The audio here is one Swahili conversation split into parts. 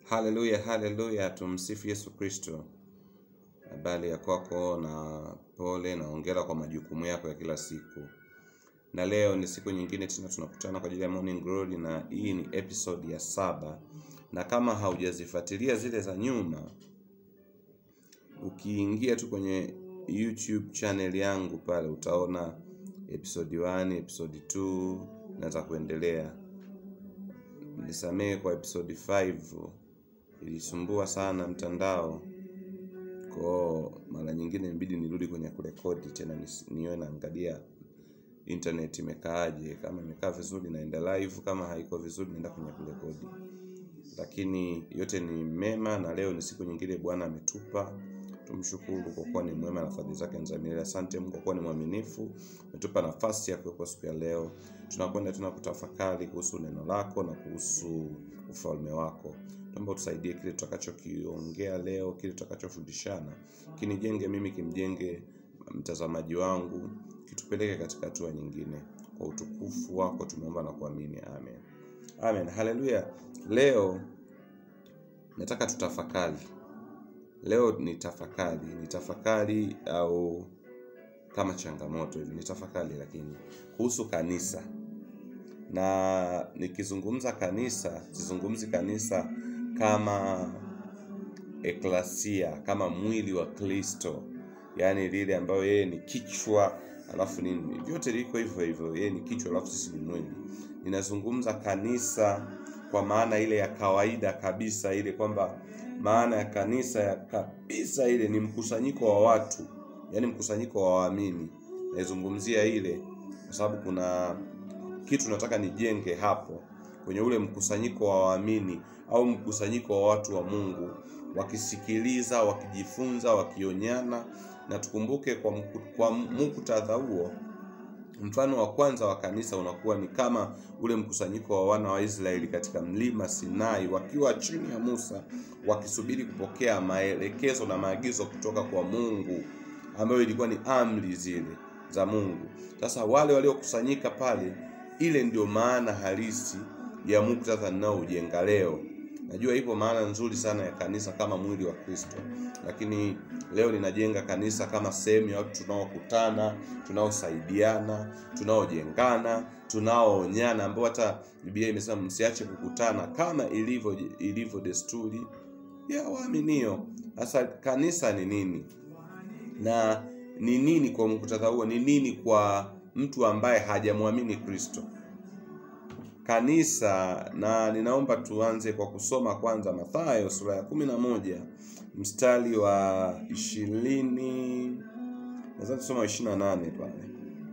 Haleluya, haleluya, tumsifu Yesu Kristo. Habari ya kwako na pole na hongera kwa majukumu yako ya kila siku. Na leo ni siku nyingine tena tunakutana kwa ajili ya Morning Glory na hii ni episode ya saba. Na kama haujazifuatilia zile za nyuma, ukiingia tu kwenye YouTube channel yangu pale utaona episode 1, episode 2 na za kuendelea. Nisamehe kwa episode 5 ilisumbua sana mtandao kwa mara nyingine imebidi nirudi kwenye kurekodi tena nis- niwe naangalia internet imekaaje kama imekaa vizuri naenda live kama haiko vizuri naenda kwenye kurekodi lakini yote ni mema na leo ni siku nyingine bwana ametupa tumshukuru kwa kuwa ni mwema na fadhili zake ni za milele asante mungu kwa kuwa ni mwaminifu umetupa nafasi ya kuwepo siku ya leo tunakwenda tuna kutafakari kuhusu neno lako na kuhusu ufalme wako naomba utusaidie kile tutakachokiongea leo kile tutakachofundishana kinijenge mimi kimjenge mtazamaji wangu kitupeleke katika hatua nyingine kwa utukufu wako tumeomba na kuamini amen amen haleluya leo nataka tutafakari leo ni tafakari ni tafakari au kama changamoto hivi ni tafakari lakini kuhusu kanisa na nikizungumza kanisa sizungumzi kanisa kama eklasia kama mwili wa kristo yaani lile ambayo yeye ni kichwa alafu nini vyote liko hivyo hivyo yeye ni kichwa alafu sisi ni mwili ninazungumza kanisa kwa maana ile ya kawaida kabisa ile kwamba maana ya kanisa ya kabisa ile ni mkusanyiko wa watu yaani mkusanyiko wa waamini naizungumzia ile kwa sababu kuna kitu nataka nijenge hapo kwenye ule mkusanyiko wa waamini au mkusanyiko wa watu wa mungu wakisikiliza wakijifunza wakionyana na tukumbuke kwa, mku- kwa muktadha huo mfano wa kwanza wa kanisa unakuwa ni kama ule mkusanyiko wa wana wa israeli katika mlima sinai wakiwa chini ya musa wakisubiri kupokea maelekezo na maagizo kutoka kwa mungu ambayo ilikuwa ni amri zile za mungu sasa wale waliokusanyika pale ile ndio maana halisi ya muktadha ninaoujenga leo najua ipo maana nzuri sana ya kanisa kama mwili wa kristo lakini leo ninajenga kanisa kama sehemu ya watu tunaokutana tunaosaidiana tunaojengana tunaoonyana ambao hata biblia imesema msiache kukutana kama ilivyo ilivyo desturi ya waaminio sasa kanisa ni nini na ni nini kwa muktadha huo ni nini kwa mtu ambaye hajamwamini kristo kanisa na ninaomba tuanze kwa kusoma kwanza mathayo sura ya kumi na moja mstari wa ishirini nadhani tusoma ishiri na nane pale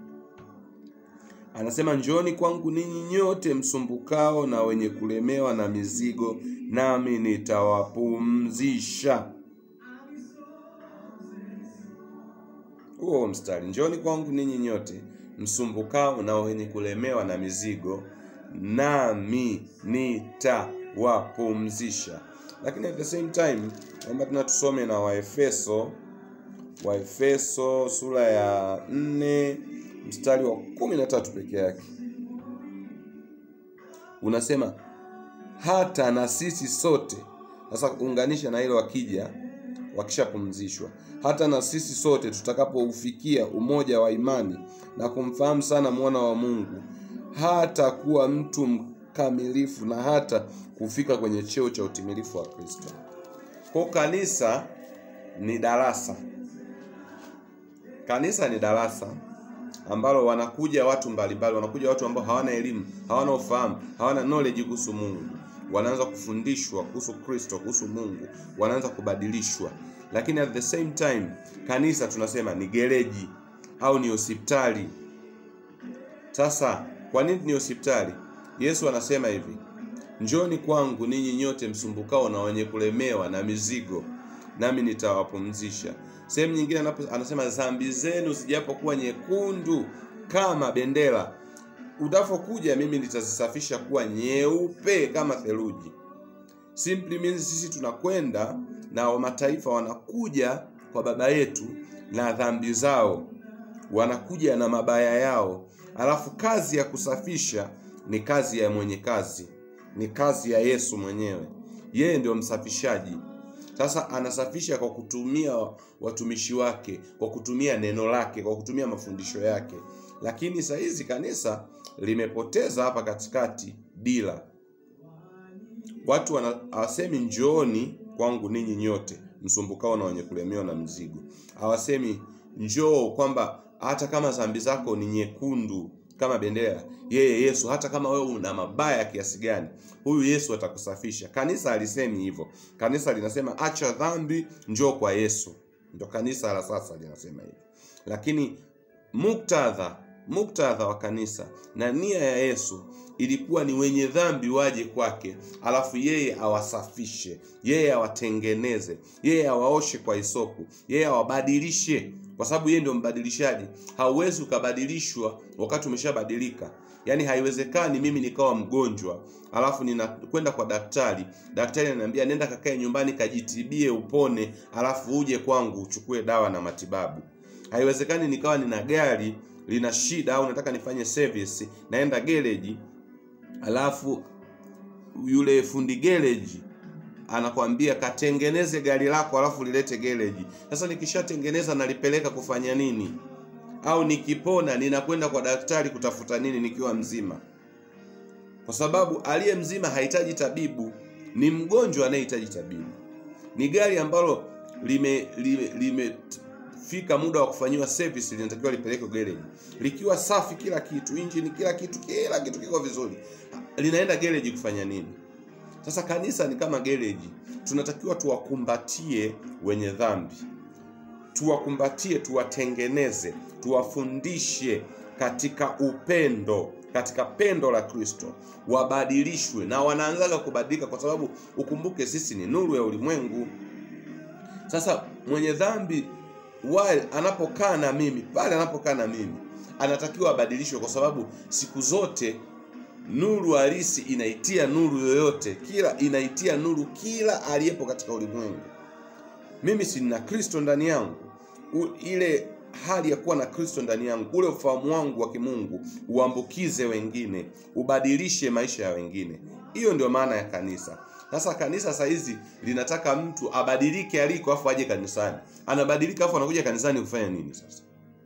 anasema njooni kwangu ninyi nyote msumbukao na wenye kulemewa na mizigo nami nitawapumzisha huo mstari njooni kwangu ninyi nyote msumbukao na wenye kulemewa na mizigo nami nitawapumzisha lakini at the same time naomba tena tusome na waefeso waefeso sura ya 4 mstari wa kumi na tatu peke yake unasema hata na sisi sote sasa kuunganisha na hilo wakija wakishapumzishwa hata na sisi sote tutakapoufikia umoja wa imani na kumfahamu sana mwana wa mungu hata kuwa mtu mkamilifu na hata kufika kwenye cheo cha utimilifu wa kristo kwa kanisa ni darasa kanisa ni darasa ambalo wanakuja watu mbalimbali wanakuja watu ambao hawana elimu hawana ufahamu hawana knowledge kuhusu mungu wanaanza kufundishwa kuhusu kristo kuhusu mungu wanaanza kubadilishwa lakini at the same time kanisa tunasema ni gereji au ni hospitali sasa kwa nini ni hospitali yesu anasema hivi njoni kwangu ninyi nyote msumbukao na wenye kulemewa na mizigo nami nitawapumzisha sehemu nyingine anapo- anasema dhambi zenu zijapokuwa nyekundu kama bendera utavokuja mimi nitazisafisha kuwa nyeupe kama theluji simply means sisi tunakwenda na wa mataifa wanakuja kwa baba yetu na dhambi zao wanakuja na mabaya yao alafu kazi ya kusafisha ni kazi ya mwenye kazi ni kazi ya yesu mwenyewe yeye ndio msafishaji. Sasa anasafisha kwa kutumia watumishi wake, kwa kutumia neno lake, kwa kutumia mafundisho yake. Lakini saa hizi kanisa limepoteza hapa katikati dira. Watu wana- hawasemi njooni kwangu ninyi nyote msumbukao na wenye kulemewa na mzigo. Hawasemi njoo kwamba hata kama dhambi zako ni nyekundu kama bendera, yeye Yesu, hata kama wewe una mabaya kiasi gani, huyu Yesu atakusafisha. Kanisa alisemi hivyo. Kanisa linasema acha dhambi, njoo kwa Yesu. Ndio kanisa la sasa linasema hivyo, lakini muktadha muktadha wa kanisa na nia ya Yesu ilikuwa ni wenye dhambi waje kwake, alafu yeye awasafishe, yeye awatengeneze, yeye awaoshe kwa hisopu, yeye awabadilishe, kwa sababu yeye ndio mbadilishaji. Hauwezi ukabadilishwa wakati umeshabadilika. Yaani haiwezekani mimi nikawa mgonjwa alafu ninakwenda kwa daktari, daktari ananiambia nenda kakae nyumbani kajitibie upone, alafu uje kwangu uchukue dawa na matibabu. Haiwezekani nikawa nina gari lina shida au nataka nifanye service, naenda gereji, alafu yule fundi gereji anakwambia katengeneze gari lako alafu lilete gereji. Sasa nikishatengeneza nalipeleka kufanya nini? Au nikipona ninakwenda kwa daktari kutafuta nini nikiwa mzima? Kwa sababu aliye mzima hahitaji tabibu, ni mgonjwa anayehitaji tabibu. Ni gari ambalo lime lime, limefika muda wa kufanyiwa service, linatakiwa lipelekwe gereji likiwa safi, kila kitu, injini, kila kitu, kila kitu kiko vizuri, linaenda gereji kufanya nini? Sasa kanisa ni kama gereji, tunatakiwa tuwakumbatie wenye dhambi, tuwakumbatie, tuwatengeneze, tuwafundishe katika upendo, katika pendo la Kristo, wabadilishwe. Na wanaanzaga kubadilika, kwa sababu ukumbuke, sisi ni nuru ya ulimwengu. Sasa mwenye dhambi wale anapokaa na mimi, pale anapokaa na mimi, anatakiwa abadilishwe, kwa sababu siku zote nuru halisi inaitia nuru yoyote, kila inaitia nuru kila aliyepo katika ulimwengu. Mimi si nina Kristo ndani yangu, U, ile hali ya kuwa na Kristo ndani yangu, ule ufahamu wangu wa kimungu uambukize wengine, ubadilishe maisha ya wengine. Hiyo ndio maana ya kanisa. Sasa kanisa saa hizi linataka mtu abadilike aliko, afu aje kanisani. Anabadilika afu anakuja kanisani kufanya nini sasa?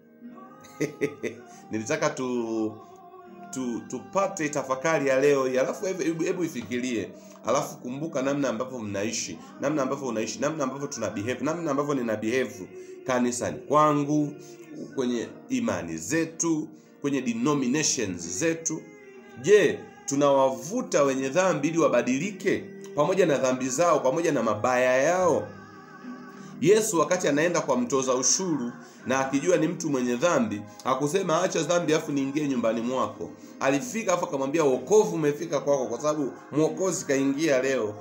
Nilitaka tu tu tupate tafakari ya leo hii, alafu hebu hebu ifikirie, alafu kumbuka namna ambavyo mnaishi, namna ambavyo unaishi, namna ambavyo tuna behave, namna ambavyo nina behave kanisani kwangu, kwenye imani zetu, kwenye denominations zetu. Je, tunawavuta wenye dhambi ili wabadilike pamoja na dhambi zao, pamoja na mabaya yao? Yesu wakati anaenda kwa mtoza ushuru na akijua ni mtu mwenye dhambi, hakusema acha dhambi afu niingie nyumbani mwako. Alifika afu akamwambia wokovu umefika kwako, kwa sababu mwokozi kaingia leo.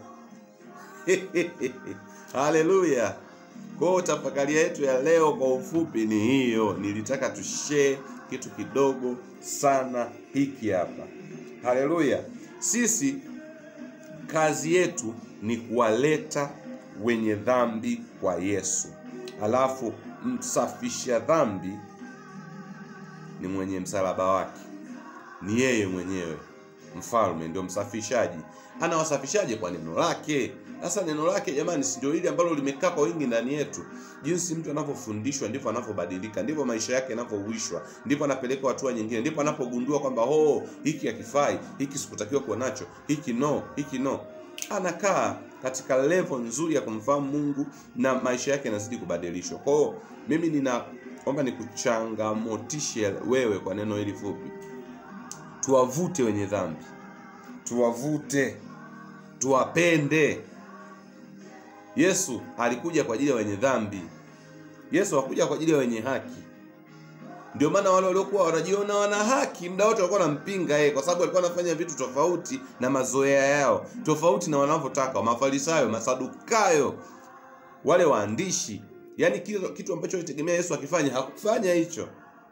Haleluya! Kwa hiyo tafakari yetu ya leo kwa ufupi ni hiyo. Nilitaka tushare kitu kidogo sana hiki hapa. Haleluya! Sisi kazi yetu ni kuwaleta wenye dhambi kwa Yesu. Alafu msafisha dhambi ni mwenye msalaba wake, ni yeye mwenyewe. Mfalme ndio msafishaji. Anawasafishaje? Kwa neno lake. Sasa neno lake jamani, si ndio hili ambalo limekaa kwa wingi ndani yetu? Jinsi mtu anavyofundishwa ndivyo anavyobadilika, ndivyo maisha yake yanavyouishwa, ndipo anapelekwa hatua nyingine, ndipo anapogundua kwamba oh, hiki hakifai, hiki sikutakiwa kuwa nacho, hiki no, hiki no. Anakaa katika level nzuri ya kumfahamu Mungu na maisha yake yanazidi kubadilishwa. Kwa hiyo mimi ninaomba nikuchangamotishe wewe kwa neno hili fupi, tuwavute wenye dhambi, tuwavute, tuwapende. Yesu alikuja kwa ajili ya wenye dhambi. Yesu hakuja kwa ajili ya wenye haki. Ndio maana wale waliokuwa wanajiona wana haki muda wote walikuwa wanampinga yeye, kwa sababu alikuwa anafanya vitu tofauti na mazoea yao, tofauti na wanavyotaka Mafarisayo, Masadukayo, wale waandishi. Yaani kitu, kitu ambacho alitegemea Yesu akifanya hakufanya hicho.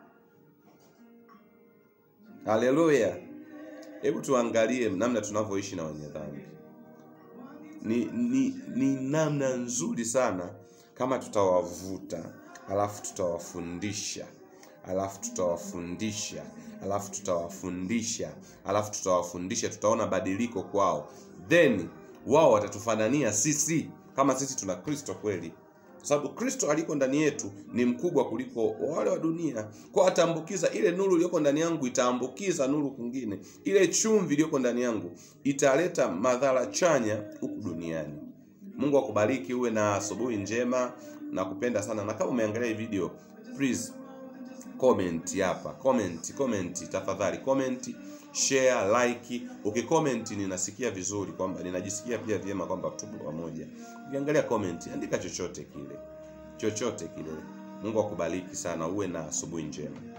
Haleluya! Hebu tuangalie namna tunavyoishi na wenye dhambi. Ni, ni, ni namna nzuri sana kama tutawavuta, alafu tutawafundisha alafu tutawafundisha alafu tutawafundisha alafu tutawafundisha, tutaona badiliko kwao, then wao watatufanania sisi kama sisi tuna Kristo kweli, kwa sababu Kristo aliko ndani yetu ni mkubwa kuliko wale wa dunia. Kwa ataambukiza ile nuru iliyoko ndani yangu, itaambukiza nuru kwingine. Ile chumvi iliyoko ndani yangu italeta madhara chanya huku duniani. Mungu akubariki, uwe na asubuhi njema na kupenda sana. Na kama umeangalia hii video, please comment hapa, comment comment, tafadhali comment, share, like. Ukicomment ninasikia vizuri kwamba ninajisikia pia vyema kwamba tupo pamoja. Ukiangalia comment, andika chochote kile, chochote kile. Mungu akubariki sana, uwe na asubuhi njema.